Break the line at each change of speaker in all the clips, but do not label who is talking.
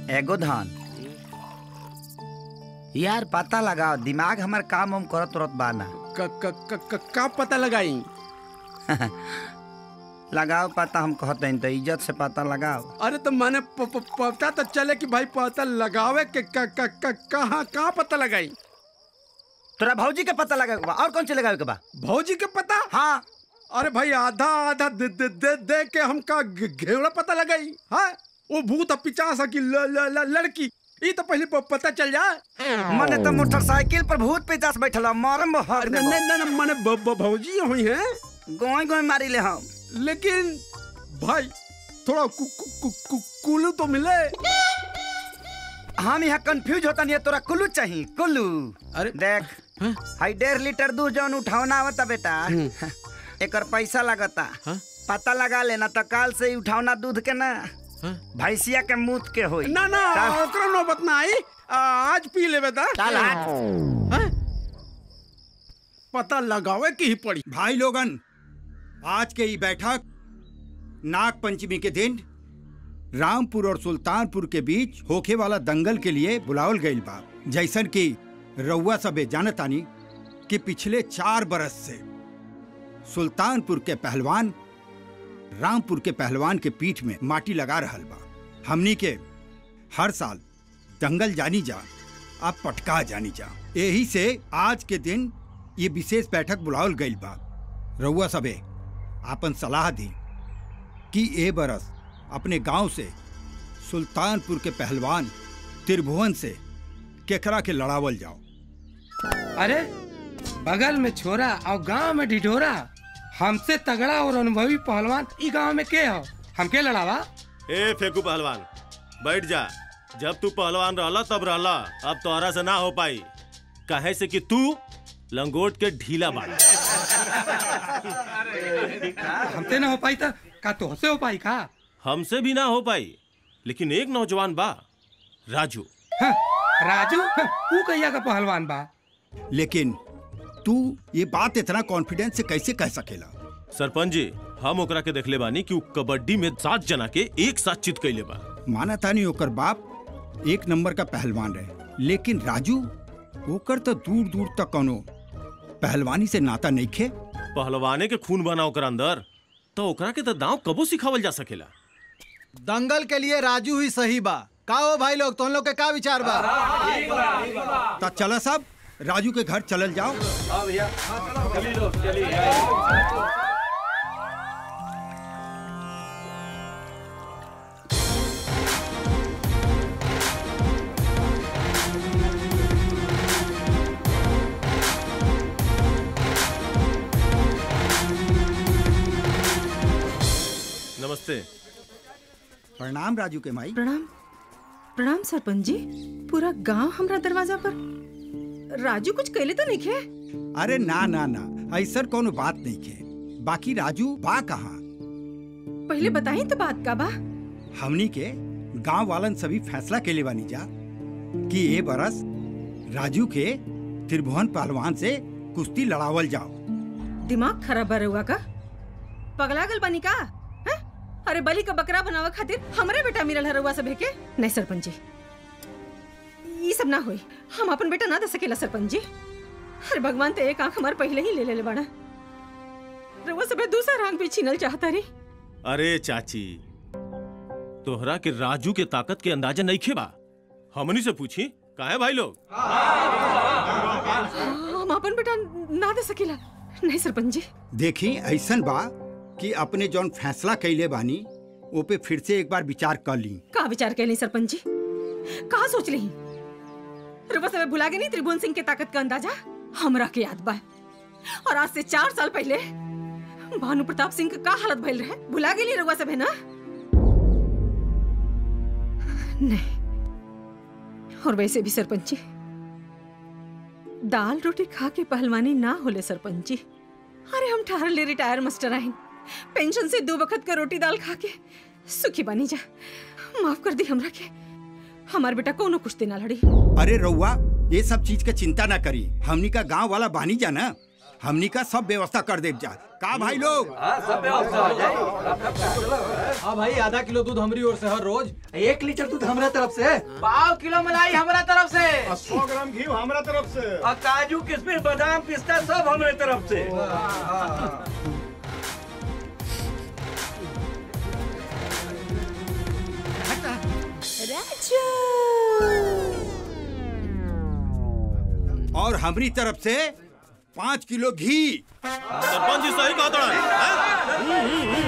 एगो धान यार पता लगाओ दिमाग हमार काम हम करत तुरत बाना
क, क, क, क, का पता लगाई
लगाओ पता हम कहते हैं तो इज्जत से पता लगाओ
अरे तो मैंने प, प, पता तो चले कि भाई पता लगावे के क, क, क, कहाँ कहाँ पता लगाई
तोरा भौजी के पता लगावे के बा और कौन से लगावे के बा
भौजी के पता
हाँ
अरे भाई आधा आधा दे दे दे, दे के हमका घे- घेवड़ा पता लगाई हाँ वो भूत पिचास की ल, ल, ल, लड़की ये तो पहले प- पता चल जाए
मने तो मोटरसाइकिल पर भूत पिचास बैठल ह, मरम हर
नहीं नहीं नहीं मैंने ब- ब- भौजी हुई है
गोई गोई मारी ले हम
लेकिन भाई थोड़ा कु, कु, कु, कु, कुलू तो मिले
हम यहाँ कंफ्यूज होता नहीं तोरा कुल्लू चाहिए कुल्लू
अरे
देख हाई डेढ़ लीटर दूध जौन उठावना आवता बेटा एकर पैसा लगता
हाँ?
पता लगा लेना तो काल से ही उठावना दूध के ना भैंसिया के मुंह के होई
ना ना
चल।
ओकरा नौबत ना आई आ, आज पी लेबे ता
चल हाथ
हैं? पता लगावे की ही पड़ी
भाई लोगन आज के ई बैठक नाग पंचमी के दिन रामपुर और सुल्तानपुर के बीच होखे वाला दंगल के लिए बुलावल गईल बा जैसन कि रउआ सबे जानतानी कि पिछले चार बरस से सुल्तानपुर के पहलवान रामपुर के पहलवान के पीठ में माटी लगा रहल बा हमनी के हर साल दंगल जानी जा अब पटका जानी जा यही से आज के दिन ये विशेष बैठक बुलावल गईल बा रउआ सबे आपन सलाह दी कि ए बरस अपने गांव से सुल्तानपुर के पहलवान त्रिभुवन से केकरा के लड़ावल जाओ
अरे बगल में छोरा और गांव में ढिढोरा हमसे तगड़ा और अनुभवी पहलवान ई गांव में के हो हमके लड़ावा
ए फेकू पहलवान बैठ जा जब तू पहलवान रहला तब रहला अब तोहरा से ना हो पाई कहे से कि तू लंगोट के ढीला बाड़ा
हमसे ना हो पाई तो का तोहसे हो पाई का
हमसे भी ना हो पाई लेकिन एक नौजवान बा राजू
हाँ, राजू हाँ, तू कहिया का पहलवान बा
लेकिन तू ये बात इतना कॉन्फिडेंस से कैसे कह सकेला
सरपंच जी हम ओकरा के देखले बानी कि उ कबड्डी में सात जना के एक साथ चित कैले बा
माना तानी ओकर बाप एक नंबर का पहलवान रहे लेकिन राजू ओकर तो दूर दूर तक कोनो पहलवानी से नाता नहीं खे
पहलवाने के खून बना ओकर अंदर तो ओकरा के तो दांव कबो सिखावल जा सकेला
दंगल के लिए राजू ही सही बा का हो भाई लोग तुम लोग के का विचार बा
तो चला सब राजू के घर चलल जाओ
नमस्ते
प्रणाम राजू के माई
प्रणाम प्रणाम सरपंच जी पूरा गांव हमरा दरवाजा पर राजू कुछ कैले तो नहीं खे
अरे ना ना ना ऐसा कोनो बात नहीं खे बाकी राजू बा कहाँ
पहले बताई तो बात का बा
हमनी के गांव वालन सभी फैसला के लिए बानी जा कि ये बरस राजू के त्रिभुवन पहलवान से कुश्ती लड़ावल जाओ
दिमाग खराब बा रहुआ का पगला गल बनी का हैं? अरे बलि का बकरा बनावे खातिर हमरे बेटा मिलल है रहुआ सब के नहीं सरपंच जी ये सब ना होई हम अपन बेटा ना दे सकेला सरपंच जी अरे भगवान तो एक आंख हमार पहले ही ले ले बाड़ा रहुआ सब दूसरा आंख भी छीनल चाहता रही
अरे चाची तोहरा के राजू के ताकत के अंदाजा नहीं खेबा हमनी से पूछी काहे भाई लोग
हम अपन बेटा ना दे सकेला नहीं सरपंच जी
देखी ऐसन बा कि अपने जौन फैसला कैले बानी वो पे फिर से एक बार विचार कर ली
का विचार कैली सरपंच जी कहा सोच रही रुपा सब भुला गए नहीं त्रिभुवन सिंह के ताकत का अंदाजा हमरा के याद बा और आज से चार साल पहले भानु प्रताप सिंह का का हालत भइल रहे भुला गेली रुआ सब है ना नहीं और वैसे भी सरपंच जी दाल रोटी खा के पहलवानी ना होले सरपंच जी अरे हम ठार ले रिटायर मास्टर आइन पेंशन से दो वक्त का रोटी दाल खा के सुखी बनी जा माफ कर दी हमरा के हमार बेटा कोनो कुश्ती ना लड़ी
अरे रउआ ये सब चीज के चिंता ना करी हमनी का गांव वाला बानी जा ना हमनी का सब व्यवस्था कर दे जा का भाई लोग
हाँ भाई आधा किलो दूध हमारी ओर से हर रोज
एक लीटर दूध हमरा तरफ से पाव किलो मलाई हमरा तरफ से
सौ ग्राम घी हमारा तरफ से
और काजू किशमिश बादाम पिस्ता सब हमरे तरफ से
और हमारी तरफ से पाँच किलो घी
सरपंच जी सही कहता है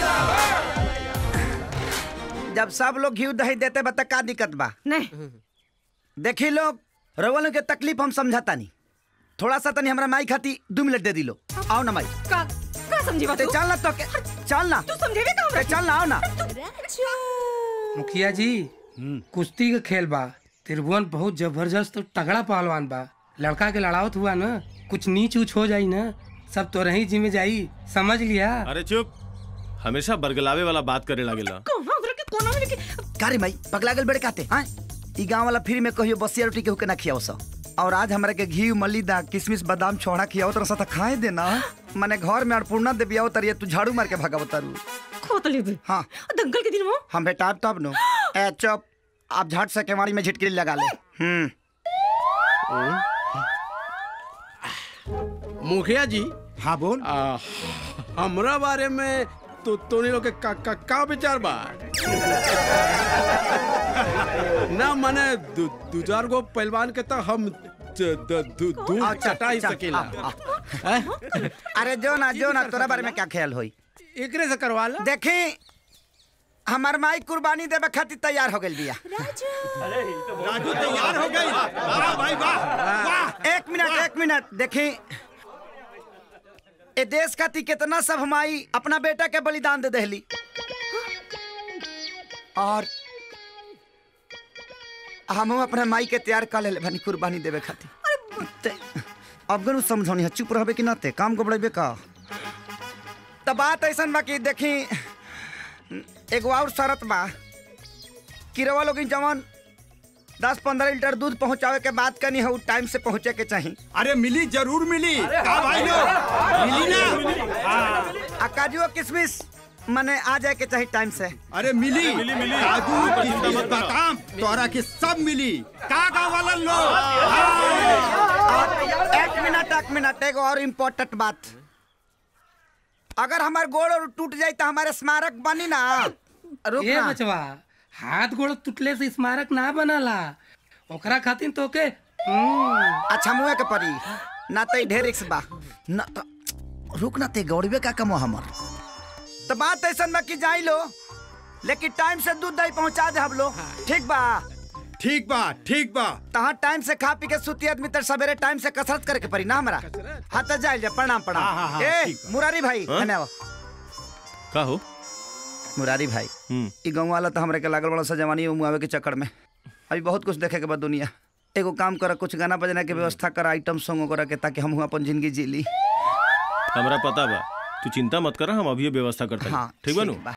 जब सब लोग घी दही देते बा त का दिक्कत बा
नहीं
देखी लोग रवल के तकलीफ हम समझाता नहीं थोड़ा सा तनी हमरा माई खाती दो मिनट दे दी लो आओ ना माई
का का समझी बात
ते चल ना तो के चल ना
तू समझेबे का
ते चल ना आओ ना
मुखिया जी कुश्ती का खेल बा त्रिभुवन बहुत जबरदस्त और तगड़ा पहलवान बा लड़का के लड़ावत हुआ ना कुछ नीच उच हो जाई ना सब तो रही जिम्मे जाई समझ लिया
अरे चुप हमेशा बरगलावे वाला बात करे लागेला
कहां उधर के कोना में लेके
कारे माई पगला गल बड़े काते हां ई गांव वाला फिर में कहियो बसिया रोटी के हुके ना खियाओ सा और आज हमरा के घी मलिदा किशमिश बादाम छोड़ा खियाओ तो रसा खाए देना माने घर में अन्नपूर्णा देवी आओ तरिए तू झाड़ू मार के भगाव तारू
खोतली भी
हाँ
दंगल के दिन वो
हम बेटा तब नो ए चुप आप झट से केवाड़ी में झिटकी लगा ले हम्म
मुखिया जी
हाँ बोल
आ, हमरा बारे में तो तोनी लोग के का, का, का विचार बा ना माने दू दू चार गो पहलवान के तो हम द- द- दू दू
अच्छा,
चटा ही
अच्छा,
सकेला
आ, आ। अरे जो ना जो ना तोरा बारे में क्या ख्याल होई
एकरे से करवा ला
देखी हमार माई कुर्बानी देवे खातिर तैयार हो गइल बिया
राजू तैयार हो गई वाह भाई वाह वाह
एक मिनट एक मिनट देखी ए देश खातिर कितना सब हमाई अपना बेटा के बलिदान दे दहली और हम अपने माई के तैयार कर ले बनी कुर्बानी देवे खातिर ते- अब गनु समझौनी है चुप रहबे कि ना ते काम को बढ़ेबे का तो बात ऐसा बा कि देखी एगो और शरत बा कि रवा लोग जवान दस पंद्रह लीटर दूध पहुंचावे के बाद कनी हो टाइम से पहुंचे के चाहिए
अरे मिली जरूर मिली का भाई लोग मिली ना
आ काजू और किशमिश मने आ जाए के चाहिए टाइम से
अरे मिली मिली मिली काजू किशमिश बादाम तोरा के सब मिली का गाँव वाला लोग
और एक मिनट एक मिनट एगो और इम्पोर्टेंट बात अगर हमार गोड़ और टूट जाए तो हमारे स्मारक बनी ना रुक
ए
ना
बचवा हाथ गोड़ टूटले से स्मारक ना बनला ओकरा खातिर तो के हम्म,
अच्छा मुँह के परी ना तो ढेर रिक्स बा ना तो रुक ना ते गौड़बे का कमो हमर तो बात ऐसा बा कि जाई लो लेकिन टाइम से दूध दही पहुंचा दे हम लोग ठीक बा
ठीक बा ठीक बा
तहाँ टाइम से खा पी के सुती आदमी तर सवेरे टाइम से कसरत करे के पड़ी ना हमारा हाँ तो जाए प्रणाम
हाँ, हाँ,
प्रणाम
हाँ,
ए
ठीक बा।
मुरारी भाई
हाँ?
धन्यवाद
का हो
मुरारी भाई
हम्म
ई गाँव वाला तो हमरे के लागल बड़ा सा जवानी में मुआवे के चक्कर में अभी बहुत कुछ देखे के बाद दुनिया एगो काम कर कुछ गाना बजना के व्यवस्था कर आइटम सॉन्ग वगैरह के ताकि हम अपन जिंदगी जी ली
हमरा पता बा तू चिंता मत कर हम अभी व्यवस्था करते
हाँ
ठीक बा नु
बा